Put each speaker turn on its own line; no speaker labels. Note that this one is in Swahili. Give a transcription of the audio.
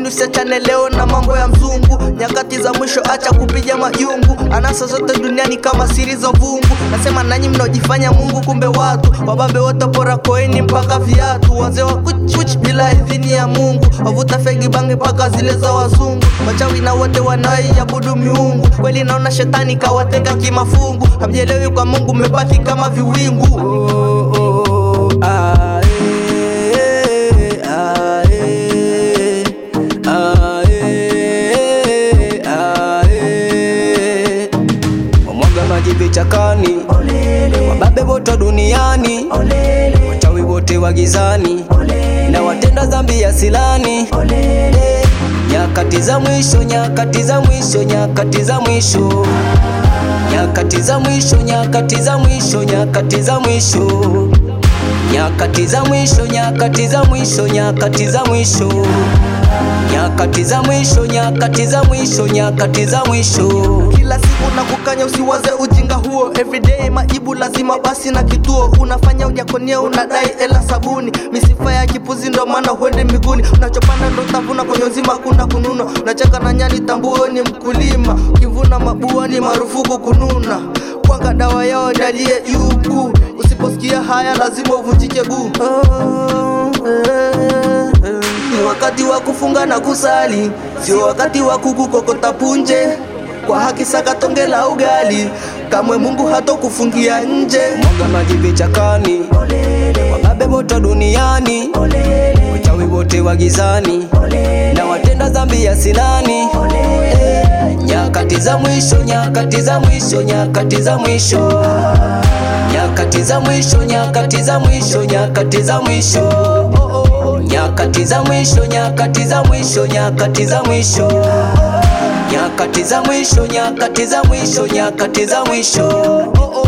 usiachane leo na mambo ya mzungu nyakati za mwisho acha kupiga majungu anasa zote duniani kama siri za vungu nasema nanyi mnaojifanya mungu kumbe watu wababe wote pora koeni mpaka viatu wazee wa kuchkuch bila idhini ya mungu wavuta fegi bangi mpaka zile za wazungu wachawi na wote wanaoiabudu miungu kweli naona shetani kawatenga kimafungu hamjelewi kwa mungu mmebaki kama viwingu
Oh, oh, ah, eh, ah, eh, ah, eh, ah, eh. Wamwaga maji vichakani, wababe wote duniani, wachawi wote wa gizani, na watenda dhambi ya silani. Eh, Nyakati za mwisho, nyakati za mwisho, nyakati za mwisho nyakati za mwisho, nyakati za mwisho, nyakati za mwisho, nyakati za mwisho, nyakati za mwisho, nyakati za mwisho, nyakati za mwisho, nyakati za mwisho, nyakati za mwisho.
kila siku na kukanya usiwaze ujinga huo everyday majibu lazima basi na kituo unafanya ujakonia unadai ela sabuni misifa ya kipuzi ndo maana huende miguuni unachopanda ndo tavuna kwenye uzima kuna kununa unacheka na nyani tambuo ni mkulima ukivuna mabua ni marufuku kununa kwanga dawa yao ndalie yuku usiposikia haya lazima uvunjike guu ni wakati wa kufunga na kusali sio wakati wa kukukokota punje kwa haki saka tonge la ugali kamwe mungu hatokufungia nje
Mwaga maji vichakani, wababe wote duniani, wachawi wote wa gizani, na watenda dhambi ya silani. Eh, Nyakati za mwisho, nyakati za mwisho, nyakati za mwisho, nyakati za mwisho, nyakati za mwisho, nyakati za mwisho, nyakati za mwisho, nyakati za mwisho, nyakati za mwisho, nyakati za mwisho, nyakati za mwisho, nyakati za mwisho.